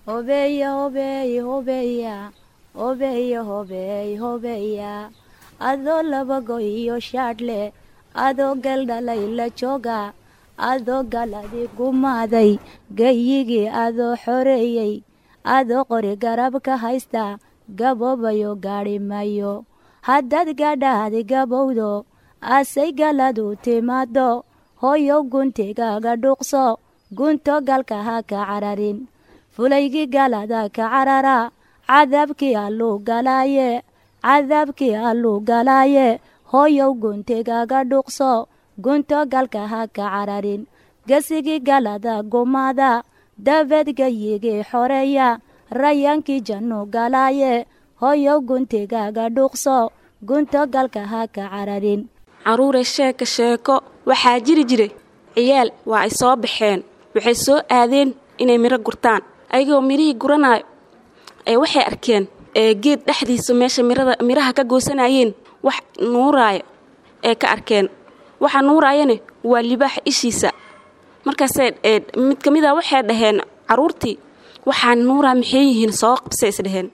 hobeeya hobeey hobeeya hobeeya hobeey hobeeya adoo labago iyo shaadhle adoo galdhalay la jooga adoo galadi gumaaday gayigii adoo xoreeyey adoo qori garab ka haysta gaboobayo gaadhi mayo haddaad gadhaadi gabowdo asay galadu timaado hoyow guntigaaga dhuuqso gunto galka ha ka cararin fulaygii galada ka carara cadaabkii alluu galaaye cadaabkii alluu galaaye hoyow guntigaaga dhuuqso gunto galka ha ka cararin gesigii galada gumaada dabeed gayigii xoreeya rayaankii jannu galaaye hoyow guntigaaga dhuuqso gunto galka ha ka cararin caruure sheeka sheeko waxaa jiri jiray ciyaal waa ay soo baxeen waxay soo aadeen inay midho gurtaan ayagoo midhihii guranaayo ee waxay arkeen ee geed dhexdiisa meesha mirada midhaha ka goosanayeen wax nuuraayo ee ka arkeen waxa nuuraayane waa libaax ishiisa markaasee mid ka mid a waxay dhaheen caruurtii waxaa nuuraa maxay yihiin soo qabsay isdhaheen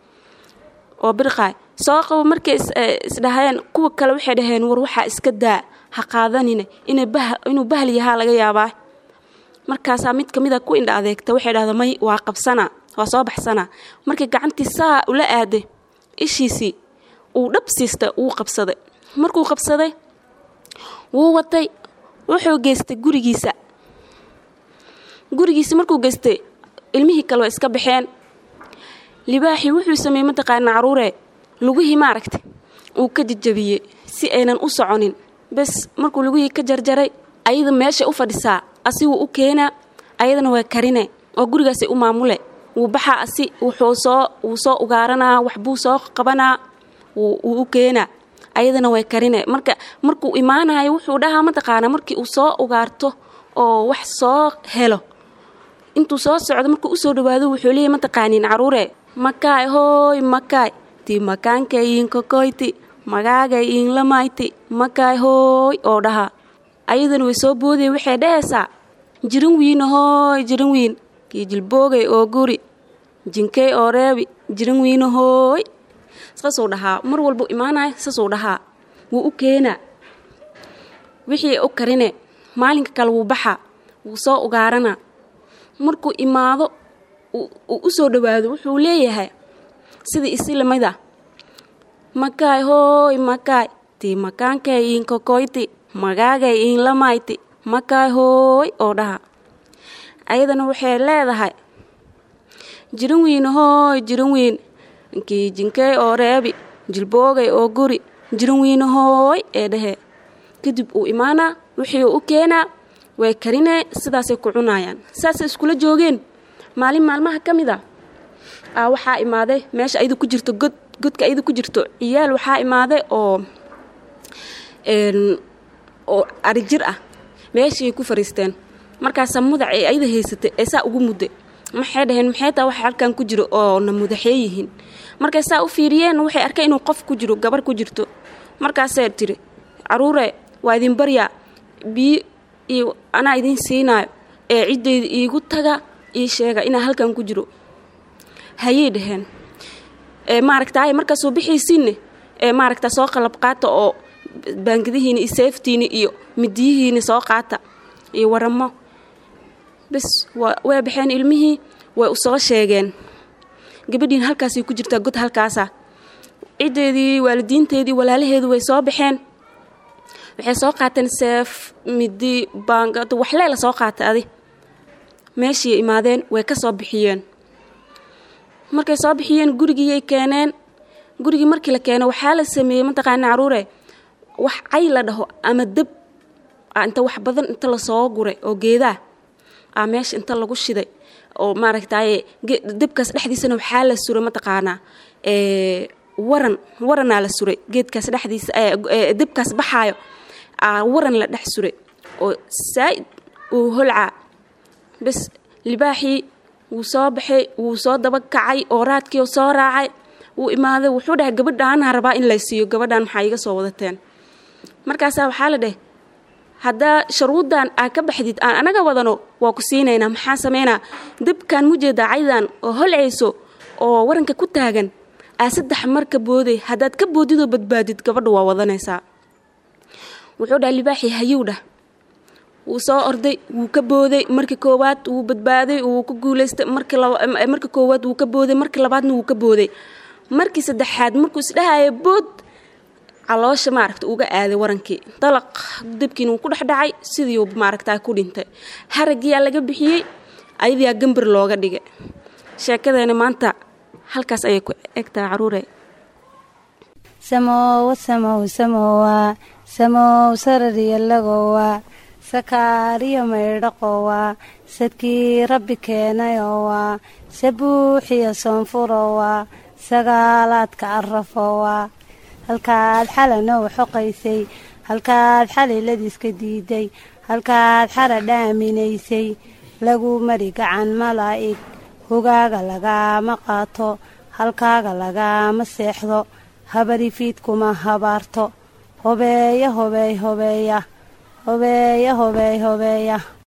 oo birqaay soo qabo markay isdhaheen kuwa kale waxay dhaheen war waxaa iska daa ha qaadanine inuu bahal yahaa laga yaabaa markaasaa mid ka mid a ku indha adeegta waxay dhahda may waa qabsanaa waa soo baxsanaa markii gacantii saa ula aaday ishiisii uu dhab siista wuu qabsaday markuu qabsaday wuu watay wuxuu geystay gurigiisa gurigiisa markuu geystay ilmihii kale waa iska baxeen libaaxii wuxuu sameeyey mataqaana caruure lugihii maaragtay uu ka jajabiyey si aynan u soconin bes markuu lugihii ka jarjaray ayada meeshay u fadhisaa asiguu u keenaa ayadana waa karine oo gurigaasay u maamule wuu baxaa asi wuxuu soo wuu soo ugaaranaa waxbuu soo qabanaa wuu u keenaa ayadana way karine marka markuu imaanayo wuxuu dhahaa mataqaana markii uu soo ugaarto oo wax soo helo intuu soo socdo markuu usoo dhawaado wuxuu leeyahy mataqaaniin caruure makaay hooy makaay ti makaankay kokoyti magaagay iinlamayti makaay hooy oo dhahaa ayadana way soo boodaya waxay dhahaysaa jirin wiina hooy jirin wiin kii jilboogay oo guri jinkey oo reebi jirin wiina hooy saasuu dhahaa mar walbuu imaanayo saasuu dhahaa wuu u keenaa wixii u karine maalinka kale wuu baxaa wuu soo ugaaranaa markuu imaado uu u soo dhowaado wuxuu leeyahay sidii isi lamida makaay hooy makaay tii makaankay iin kokoyti magaagay iin lamayti makaay hooy oo dhaha ayadana waxay leedahay jirin wiin hooy jirin wiin kii jinkey oo reebi jilboogay oo guri jirin wiin hooy ee dhahee kadib uu imaanaa wixii u keenaa way karinee sidaasay ku cunaayaan saasay iskula joogeen maalin maalmaha ka mid a aa waxaa imaaday meesha ayadu ku jirto god godka ayadu ku jirto ciyaal waxaa imaaday oo oo arijir ah meeshiay ku fariisteen markaasaa mudac ee ayada haysatay ee saa ugu mudday maxay dhaheen maxay taa waxa halkan ku jiro oo na mudaxee yihiin markay saa u fiiriyeen waxay arkeen inuu qof ku jiro gabar ku jirto markaasee tiri caruure waa idin baryaa biyo iyo anaa idiin siinaayo ee ciddayda iigu taga ii sheega inaa halkan ku jiro hayay dhaheen ee maaragtaay markaasuu bixiisiinne ee maaragta soo qalab qaata oo baangadihiina iyo seeftiina iyo midiyihiina soo qaata iyo waramo bes way baxeen ilmihii way u soo sheegeen gabadhiina halkaasay ku jirtaa god halkaasa ciddeedii waalidiinteedii walaalaheedu way soo baxeen waxay soo qaateen seef midi baangado waxleela soo qaatay adi meeshii imaadeen way ka soo bixiyeen markay soo bixiyeen gurigiiyay keeneen gurigii markii la keeno waxaa la sameeyey mataqaana caruure wax cay la dhaho ama deb inta wax badan inta lasoo guray oo geedaa a meesha inta lagu shiday oo maaragtaaye debkaas dhexdiisana waxaa la suray mataqaanaa waran waranaa la suray geedkaas dhexdiisa debkaas baxaayo waran la dhex suray oo saa'id uu holcaa bes libaaxii wuu soo baxay wuu soo daba kacay oo raadkii soo raacay wuu imaaday wuxuu dhahay gabadhaanaa rabaa in lay siiyo gabadhaan maxaa iga soo wadateen markaasaa waxaa la dheh haddaa sharuuddan aa ka baxdid aan anaga wadano waa ku siinaynaa maxaa sameynaa dabkaan mujeedaa caydan oo holcayso oo waranka ku taagan aa saddex mar ka booday haddaad ka boodidoo badbaadid gabadha waa wadanaysaa wuxuu dhaha libaaxii hayuu dhah wuu soo orday wuu ka booday markii koowaad wuu badbaaday wuu ku guulaystay marmarka koowaad wuu ka booday markii labaadna wuu ka booday markii saddexaad markuu isdhahaya bood caloosha maaragta uga aaday warankii dalaq dabkiina wuu ku dhex dhacay sidiiuu maaragtaa ku dhintay haragiyaa laga bixiyey ayadiyaa gambar looga dhigay sheekadeena maanta halkaas ayay ku egtahay caruure samoowa samow samowa samow sarariyalagowa sakaariyo maydhaqowa sadkii rabbi keenayowa sabuuxiyo soonfurowa sagaalaadka arafowa halkaad xalanow xoqaysay halkaad xaliladiiska diiday halkaad xara dhaaminaysay lagu mari gacan malaa'ig hogaaga lagaama qaato halkaaga lagaama seexdo habarifiidkuma habaarto hobeeya hobeey hobeeya hobeeya hobeey hobeeya